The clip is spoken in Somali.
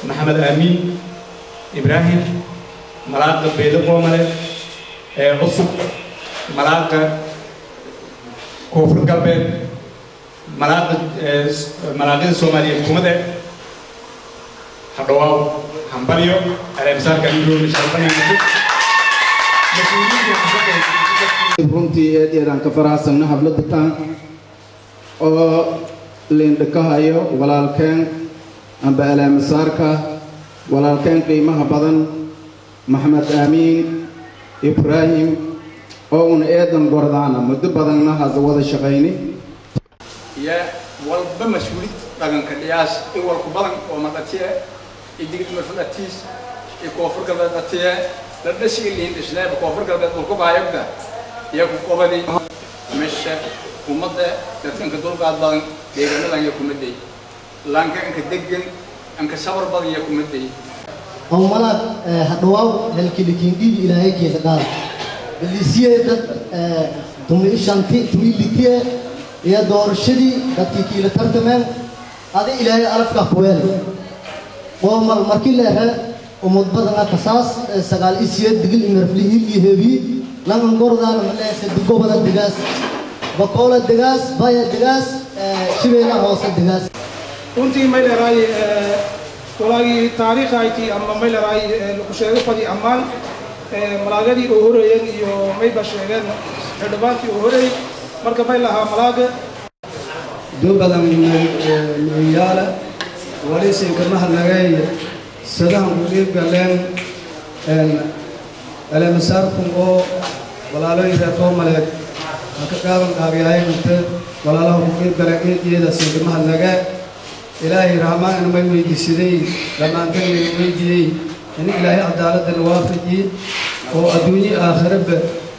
maxamed aamiin ibraahim malaaqa beedo qoomale ee cusub malaaqa koonfur galbeed malaaqa malaaqyada soomaaliyeed kumade hadhawaaw hambalyo aleemsaarka indhoomi sharfanaynato runtii eed eedaan ka faraxsanna habladda taan oo liindhakahayo walaalkeen amba alaamasaarka walaalkeen qiimaha badan maxamed aamiin ibraahim oo una eedan gordaana muddo badanna hada wada shaqayni iyo walba mas-uulid dhaqanka dhiyaas in walku badan oo madhatiye iyo digid marfadhatiis iyo koonfur galbeed dhatiye la dhashiga lihin dhisneeba koonfur galbeed dhulku baayogda iyo ku qobadi mesha ummadda dadkanka dulqaad badan deegaanadan iyo kumaday laanka anka degan anka sabar badan iyo kumaday oo malaad hadhawaaw helkilikiindhibi ilaahay keeda dhaal balisiye dad tumi shanti tumi litiye iyo doorashadii dadkii kiila tartameen adi ilaahay alafka kuweel qoomal markii leehe umad badana kasaas sagaal isiye digil imirfli hili hebi langan gordaana maleese digobada digaas bakoola digaas baya digaas shibeena hoose digaas runtii may leedahay walaagii taariikh ayti ama may leedahay lagu sheego fadi ammaan malaagadii oo horeeyeen iyo mayba sheegeen xildhibaantii oo horeey marka may lahaa malaaga doo badan nuuyaala walisinka mahadnagay sadahan ku dhiib galeen aleemasaarkun oo walaalooyin reer koomaleed ha ka gaaban qaabyahay inte walaalaha ku dhiib galeen eediyada sinka mahadnagee ilaahay rahmaan may weydiisaday dhammaantan may weydiiyey in ilaahay cadaaladana waafajiyey oo adduunye aakhiraba